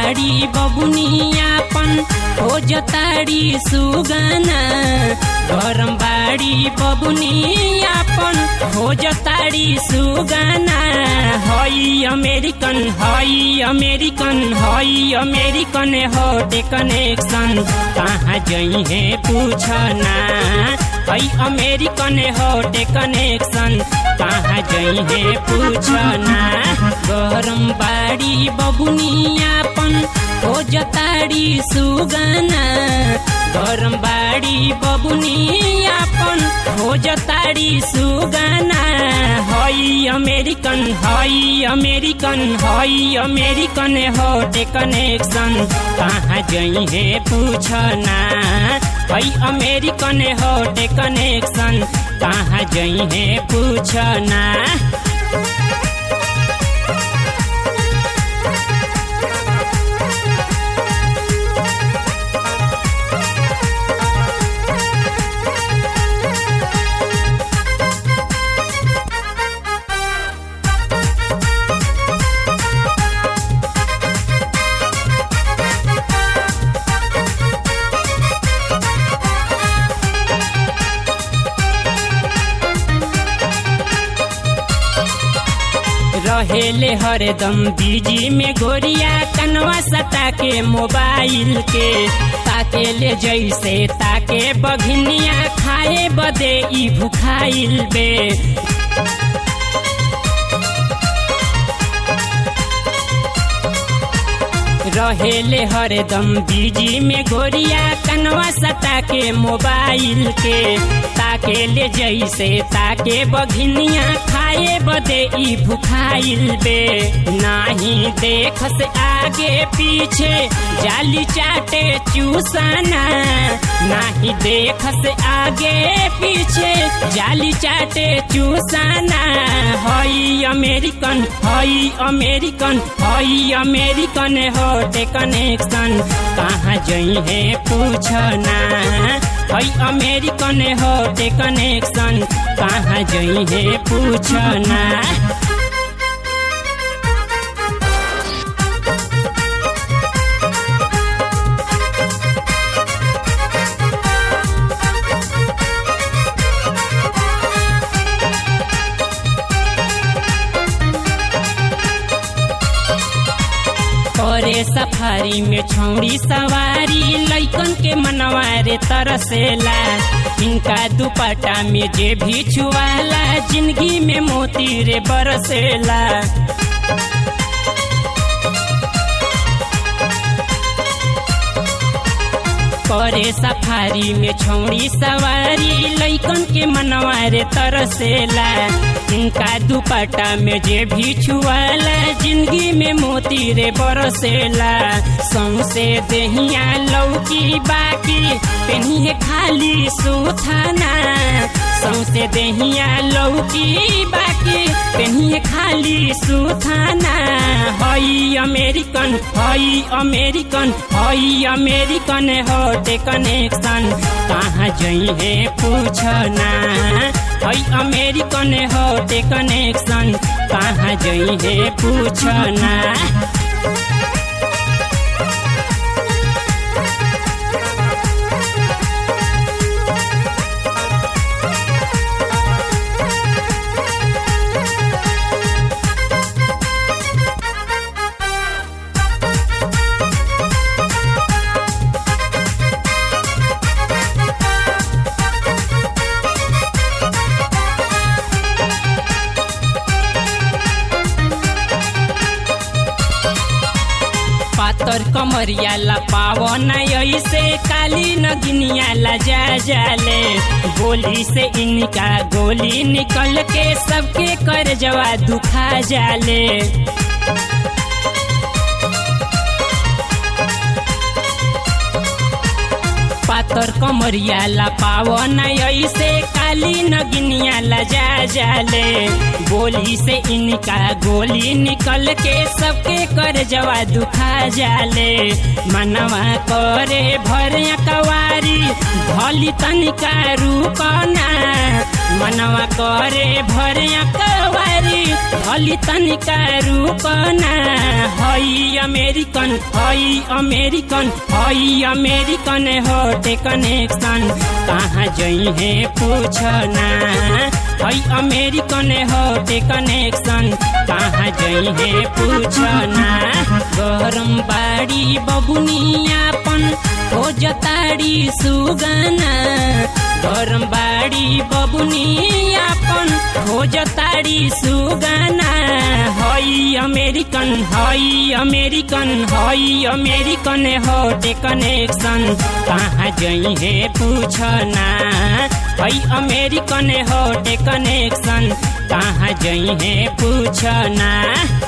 बाड़ी बबुनियापन हो जताड़ी सुगाना गरम बाड़ी बबुनियापन हो जताड़ी सुगाना हई अमेरिकन हई अमेरिकन हई अमेरिकन हटे कनेक्शन कहाँ जई है पूछना हई अमेरिकन हटे कनेक्शन कहाँ जई है पूछना गरम बाड़ी बबुनियापन हो जताड़ी सुगाना गरम बाड़ी बबुनियापन हो जताड़ी सुगाना हई अमेरिकन हई अमेरिकन हई अमेरिकन हटे कनेक्शन कहाँ जई है पूछना हई अमेरिकन हटे कनेक्शन कहाँ जई है पूछना रहेले हरदम बिजी में गोरिया कनवा सता के मोबाइल के ताके ले जैसे ताके बघनिया खाए बदे ई भुखाइल बे रहेले हरदम बिजी में गोरिया कनवा सता के मोबाइल के ताके ले जैसे ताके बघनिया खाए बदे ई भुखाइल बे नाही देख से आगे पीछे जाली चाटे चूसना नाही देख से आगे पीछे जाली चाटे चूसना हई अमेरिकन हई अमेरिकन हई अमेरिकन होटे कनेक्शन कहाँ जई है पूछना हई अमेरिकन होटे कनेक्शन कहाँ जई है पूछना करे सफारी में छौड़ी सवारी लैकन के मनवारे तरसेला इनका दुपट्टा में जे भी छुआला जिंदगी में मोती रे बरसेला करे सफारी में छौड़ी सवारी लैकन के मनवारे तरसेला इनका दुपट्टा में जे भी छुआला जिंदगी में मोती रे बरसेला सौसे दहिया लौकी बाकी पेनिए खाली सुथाना सौसे दहिया लौकी बाकी पेनिए खाली सुथाना हई अमेरिकन हई अमेरिकन हई अमेरिकन हटे कनेक्शन कहाँ जई है पूछना हई अमेरिकन हटे कनेक्शन कहाँ जई है पूछना पातर कमरिया ला पावन ऐसे काली नगिनिया ला जा जाले गोली से इनका गोली निकल के सबके कर जवा दुखा जाले पातर कमरिया ला पावन ऐसे काली नगिनिया ला जा जाले गोली से इनका गोली निकल के सबके कर जवा दुखा जाले मनवा करे भर कवारी भली तनिका रूपना मनवा करे भर कवारी चली तनिका रुकना हई अमेरिकन हई अमेरिकन हई अमेरिकन होटे कनेक्शन कहाँ जई है पूछना हई अमेरिकन होटे कनेक्शन कहाँ जई है पूछना गरम बाड़ी बबुनियापन हो जताड़ी सुगना गरम बाड़ी बबुनियापन हो जताड़ी सुगना हई अमेरिकन हई अमेरिकन हई अमेरिकन होटे कनेक्शन कहाँ जई है पूछना हई अमेरिकन होटे कनेक्शन कहाँ जई है पूछना